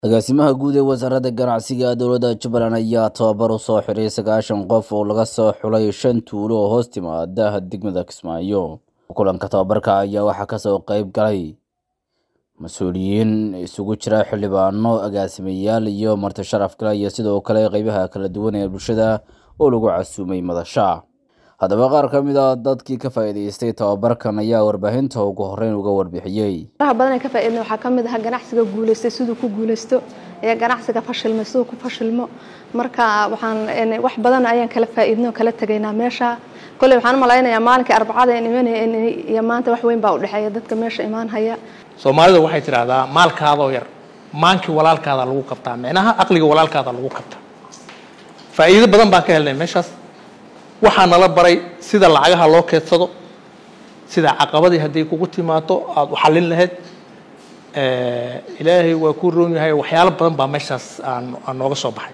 agaasimaha guud ee wasaaradda ganacsiga dowladda jubbaland ayaa tababar u soo xiray sagaashan qof oo laga soo xulay shan tuulo oo hoos timaada degmada kismaayo kulanka tababarka ayaa waxaa kasoo qeyb galay mas-uuliyiin isugu jira xildhibaano agaasimayaal iyo marti sharaf kale iyo sidoo kale qeybaha kala duwan ee bulshada oo lagu casuumay madasha haddaba qaar ka mid a dadkii ka faa'iidaystay tababarkan ayaa warbaahinta ugu horeyn uga warbixiyey faraha badan ee ka faa'iidna waxaa ka mid ah ganacsiga guulaystay siduu ku guulaysto iyo ganacsiga fashilmay siduu ku fashilmo marka waxaan wax badan ayaan kala faa'iidno kala tegaynaa meesha kolley waxaan u malaynayaa maalinkii arbacada aan imanaya iyo maanta wax weyn baa u dhexeeya dadka meesha imaan haya soomaalida waxay tidhaahdaa maalkaadoo yar maankii walaalkaada lagu qabtaa micnaha aqliga walaalkaada lagu qabtaa faa'iido badan baan ka helnay meeshaas waxaa nala baray sida lacagaha loo keedsado sida caqabadii hadday kugu timaado aada u xallin lahayd ilaahay waa ku roon yahay waxyaalo badan baa meeshaas aan aan nooga soo baxay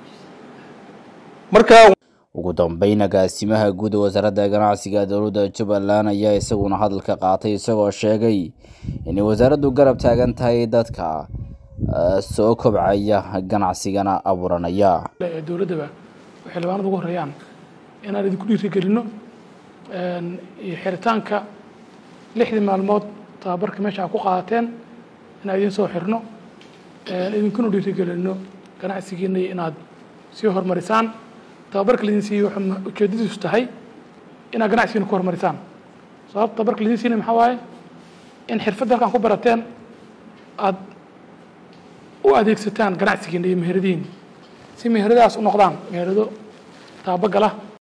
marka ugu dambeyn agaasimaha guud ee wasaaradda ganacsiga dowladda jubbaland ayaa isaguna hadalka qaatay isagoo sheegay inay wasaaraddu garab taagan tahay dadka soo kobcaya ganacsigana abuuranaya dowladdaba oo xildhibaanada ugu horeeyaan inaan idinku dhiirigelino iyo xiritaanka lixdii maalmood tababarka meesha a ku qaadateen inaan idiin soo xirno idinkuna dhiirigelino ganacsigiina iyo inaad sii horumarisaan tababarka laidin siiyey wuxuu ujeedadiisu tahay inaad ganacsigiina ku horumarisaan sababta tababarka laidin siinay maxaa waaye in xirfadda halkaan ku barateen aada u adeegsataan ganacsigiina iyo meheradihiina si meheradahaas u noqdaan meherado taabagala